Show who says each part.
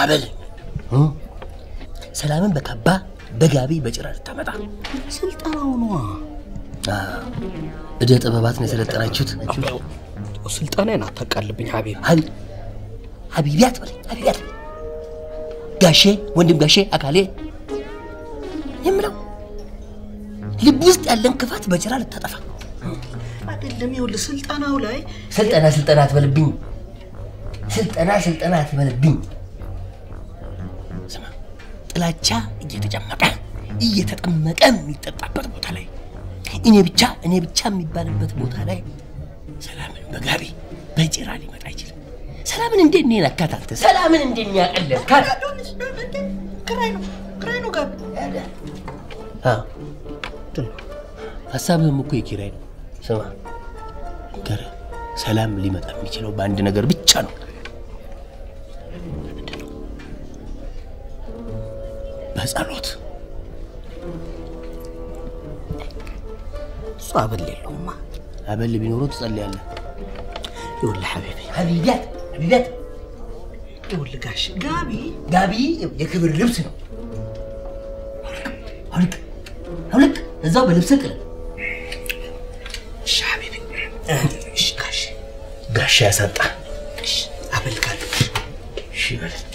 Speaker 1: አበል እ? ሰላምን በካባ በጋቢ በጭራ ልታመጣ
Speaker 2: ስልጠናው ነዋ።
Speaker 1: አ፣ እደ ጥበባት ነው የሰለጠናችሁት።
Speaker 2: ስልጠናዬን አታቃልብኝ ሀቢብ።
Speaker 1: ሀቢ- ሀቢቢያት በለኝ ሀቢቢያት ጋሼ ወንድም ጋሼ አካሌ የምለው ልብ ውስጥ ያለን ክፋት በጭራ ልታጠፋ
Speaker 2: አይደለም ይኸውልህ፣ ስልጠናው ላይ
Speaker 1: ስልጠና ስልጠና አትበልብኝ ስልጠና ስልጠና አትበልብኝ ስማ ጥላቻ እየተጨመቀ እየተጠመቀ የሚጠጣበት ቦታ ላይ እኔ ብቻ እኔ ብቻ የሚባልበት ቦታ ላይ ሰላምን በጋቢ በጭራ ሊመጣ አይችልም ሰላምን እንዴት ነው የነካት አንተ ሰላምን እንዴት ነው ያቀለልካት
Speaker 2: ክራይ ነው ክራይ ነው ጋቢ
Speaker 1: አዎ ሀሳብህም እኮ የኪራይ ነው ስማ ገረ ሰላም ሊመጣ የሚችለው በአንድ ነገር ብቻ ነው በጸሎት
Speaker 2: እሱ አበል የለውማ።
Speaker 1: አበል ቢኖረው ትጸልያለህ
Speaker 2: ይኸውልህ ሀቢቢ
Speaker 1: ሀቢቢያት ሀቢቢያት
Speaker 2: ይኸውልህ ጋሽ ጋቢ
Speaker 1: ጋቢ የክብር ልብስ ነው አውልቅ አውልቅ እዛው በልብስ ቅል
Speaker 2: እሺ ሀቢቢ እሺ ጋሽ
Speaker 1: ጋሻ ያሳጣ
Speaker 2: እሺ አበል ጋቢ
Speaker 1: እሺ በል